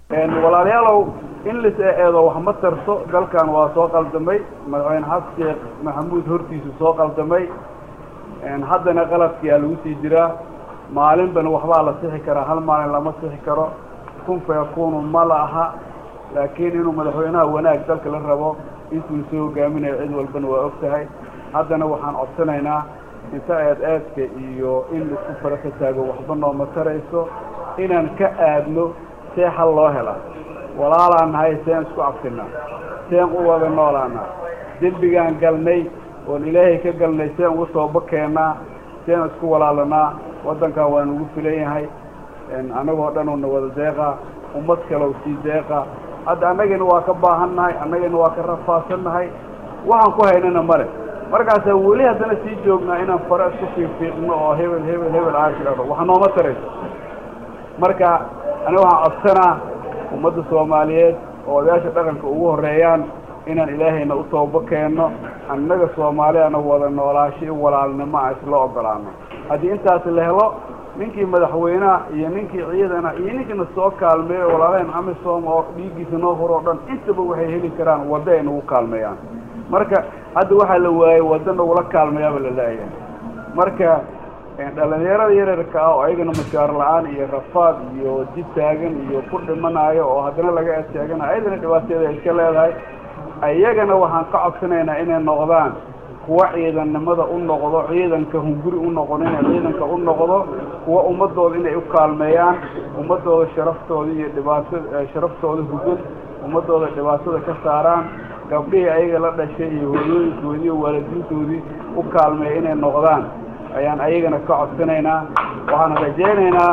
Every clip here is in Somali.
walaalayaalow in lis eedo wax ma tarto dalkan waa soo qaldamay madaxweyne xasan sheekh maxamuud hortiisu soo qaldamay haddana qaladkiyaa lagu sii jiraa maalinbana waxbaa la sixi karaa hal maalin lama sixi karo kun fa yakunu ma la aha laakiin inuu madaxweynaha wanaag dalka la rabo intuu soo hogaaminayo cid walbana waa og tahay haddana waxaan codsanaynaa inta eed eedka iyo in laisku fara ka taago waxba nooma tarayso inaan ka aadno see xal loo helaa walaalaan nahay seen isku cabsinaa seen u wada noolaanaa dembigaan galnay oon ilaahay ka galnay seen ugu sooba keennaa seen isku walaalanaa waddankan waa nugu filan yahay annagoo dhan una wada deeqa ummad kalow sii deeqa hadda annagayna waa ka baahan nahay annagayna waa ka rafaadsan nahay waxaan ku haynana male markaasaa weli haddana sii joognaa inaan fare isku fiifiiqno oo hebel hebel hebel aashidhado wax nooma tarayso marka aniga waxaan codsanaa ummadda soomaaliyeed oo odayaasha dhaqanka ugu horreeyaan inaan ilaahayna u toobo keenno annaga soomaaliyana wada noolaasho i walaalnimo a isla ogolaano haddii intaas la helo ninkii madaxweyneha iyo ninkii ciidana iyo ninkiina soo kaalmeeyo walaalaheen amisom oo dhiiggiisa noo hor oo dhan intaba waxay heli karaan waddo ay nagu kaalmeeyaan marka hadda waxaa la waayey waddo nagula kaalmeeyaaba la laayahay marka dhalinyarada yaryarka ah oo ayagana mashaar la-aan iyo rafaad iyo jid taagan iyo ku dhimanayo oo haddana laga eedtaaganayo ayadana dhibaateeda ay iska leedahay ayagana waxaan ka codsanaynaa inay noqdaan kuwa ciidannimada u noqdo ciidanka hunguri u noqon inay ciidanka u noqdo kuwa ummadooda inay u kaalmeeyaan ummadooda sharaftooda iyo dhibaatada sharaftooda hugad ummadooda dhibaatada ka saaraan gabdhihii ayaga la dhashay iyo hooyooyinkoodii iyo waalidiintoodii u kaalmeeya inay noqdaan ayaan ayagana ka codsanaynaa waxaan rajaynaynaa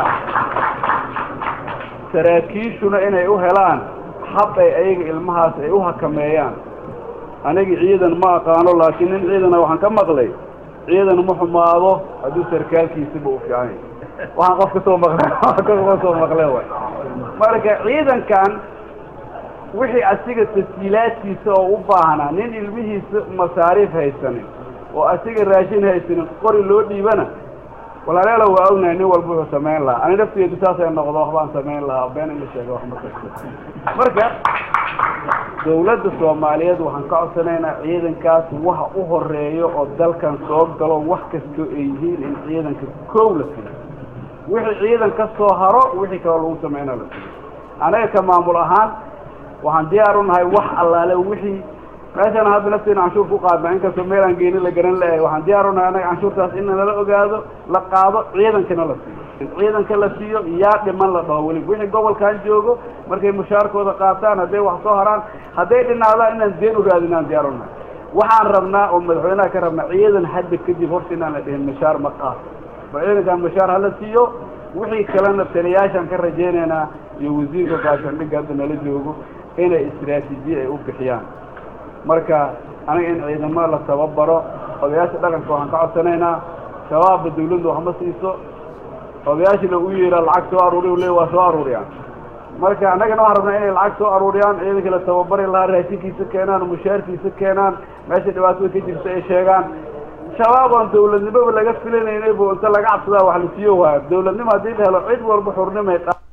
saraakiishuna inay u helaan hab ay ayaga ilmahaas ay u hakameeyaan anigi ciidan ma aqaano laakiin nin ciidana waxaan ka maqlay ciidan ma xumaado hadduu sarkaalkiisiba u fiican yahy waxaan qof kasoo maqle ka soo maqle way marka ciidankan wixii asiga tasjiilaadkiisa oo u baahnaa nin ilmihiisa masaariif haysanin oo asiga raashin haysanin qori loo dhiibana walaalayaala waa ognahay nin walba wuxuu samayn lahaa ani nafteedu saasay noqdo waxbaan samayn lahaa been in la sheega wax ma karto marka dawladda soomaaliyeed waxaan ka codsanaynaa ciidankaas waxa u horeeyo oo dalkan soo galo wax kastoo ay yihiin in ciidanka koow la siiyo wixii ciidan ka soo haro wixii kaloo lagu sameynaa la siiyo anaga ka maamul ahaan waxaan diyaar u nahay wax allaale wixii meeshaan hadda nafteena canshuur ku qaadna inkastoo meel aan geeni la garan leeyahay waxaan diyaar u nahay anaga canshuurtaas in nala ogaado la qaado ciidankana la siiyo ciidanka la siiyo yaa dhiman la dhaho weli wixii gobolkan joogo markay mushaarkooda qaataan hadday wax soo haraan hadday dhinaadaan inaan deen u raadinaan diyaar u nahay waxaan rabnaa oo madaxweynaha ka rabnaa ciidan hadda kadib horta inaan la dhihin mashaar ma qaato ba ciidankan mashaar hala siiyo wixii kalena taliyaashaan ka rajaynaynaa iyo wasiirka gaashaandhigga hadda nala joogo inay istraatiijiye ay u bixiyaan marka aniga in ciidamo la tababaro odayaasha dhaqanka waxaan ka codsanaynaa shabaabba dawladda wax ma siiso odayaashina u yeera lacag soo aruuriy le waa soo aruuriyaan marka annagana waxaan rabnaa inay lacag soo aruuriyaan ciidanka la tababari lahaa raashinkiisa keenaan mushaarkiisa keenaan meesha dhibaatada ka jirta ay sheegaan shabaab oon dawladnimoba laga filanaynaybo inta laga cabsadaa wax la siiyo waaya dawladnimo haddii la helo cid walba xurnimay